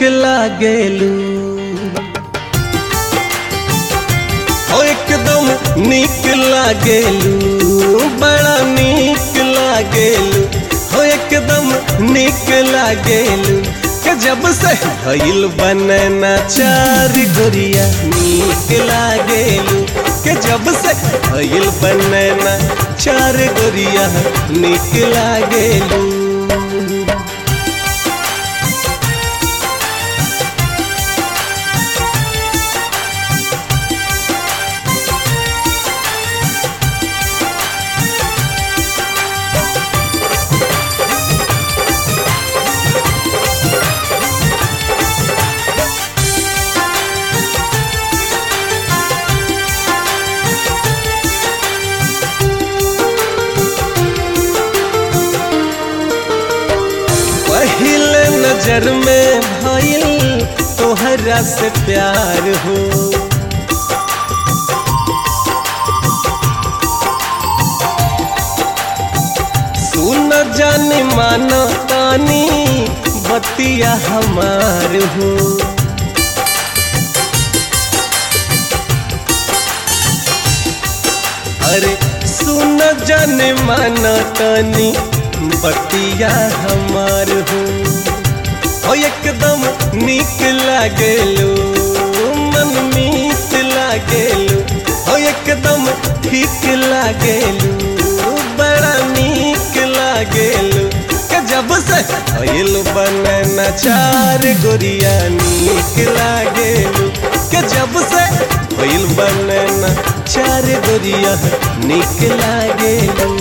लागेलू ओ एकदम नीक लागेलू बड़ा नीक लागेलू हो एकदम नीक लागेलू के जब से भइल बनना चार गोरिया नीक लागेलू के जब से भइल बनना चार गोरिया नीक लागेलू पहले नजर में भइल तोहरा से प्यार हो सुन जानी मानो तानी बतिया हमार हो अरे सुन जाने माना तानी बतिया हमार हो ओ एकदम नीक लागेलो मन मीत लागेलो ओ एकदम ठीक लागेलो बड़ा नीक लागेलो के जब से भइल बनना चार गोरिया नीक लागेलो के जब से भइल बनना चार गोरिया नीक लागेलो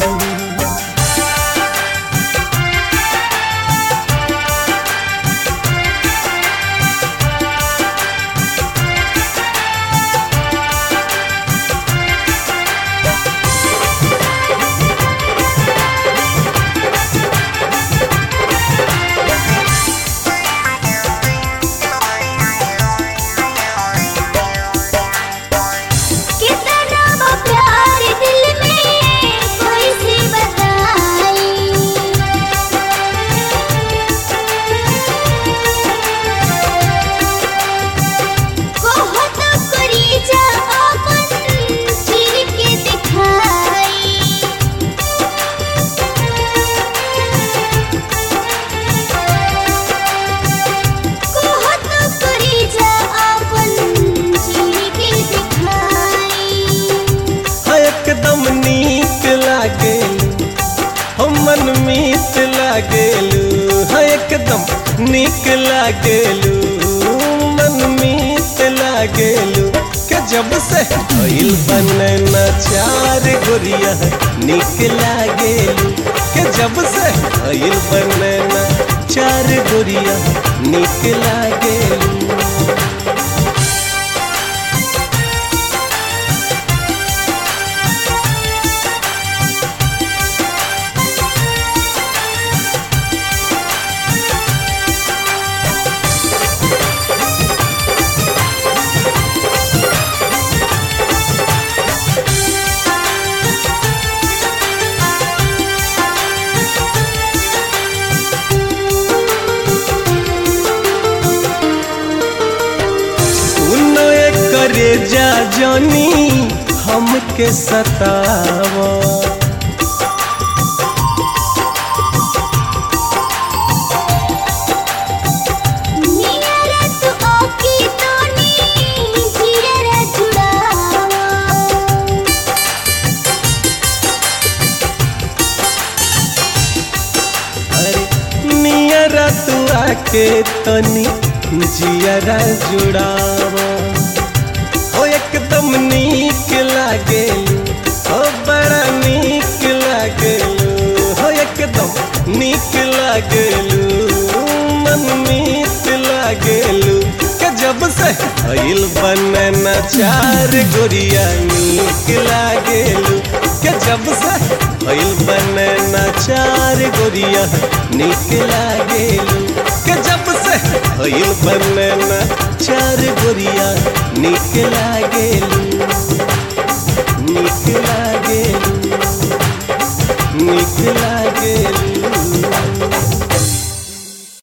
कितना वो प्यार दिल में कोई सी बताई बहुत करी जा अपन चीर के दिखाई बहुत करी जा अपन चीर के दिखाई हाँ, एकदम नीक लागेलू हम मन मीत लागेलू हाँ एकदम नीक लागेलू मन मीत लागेलू के जब से भइल बनना चार गोरिया नीक लागेलू के जब से भइल बनना चार गोरिया नीक लागेलू सुनो करे जा जानी हमके सतावा नियरा तू ओकी तोनी जियरा जुड़ावा अरे नियरा तू आके तनी जियरा जुड़ावा हो एकदम नीक लागेलू हो बड़ा नीक लागेलू हो एकदम नीक लागेलू मन मीत लागेलू के जब से भइल बनना चार गोरिया नीक लागेलू के जब से भइल बनना चार गोरिया नीक लागेलू के जब से भइल बनना चार गोरिया नीक लागेलू नीक लागेलू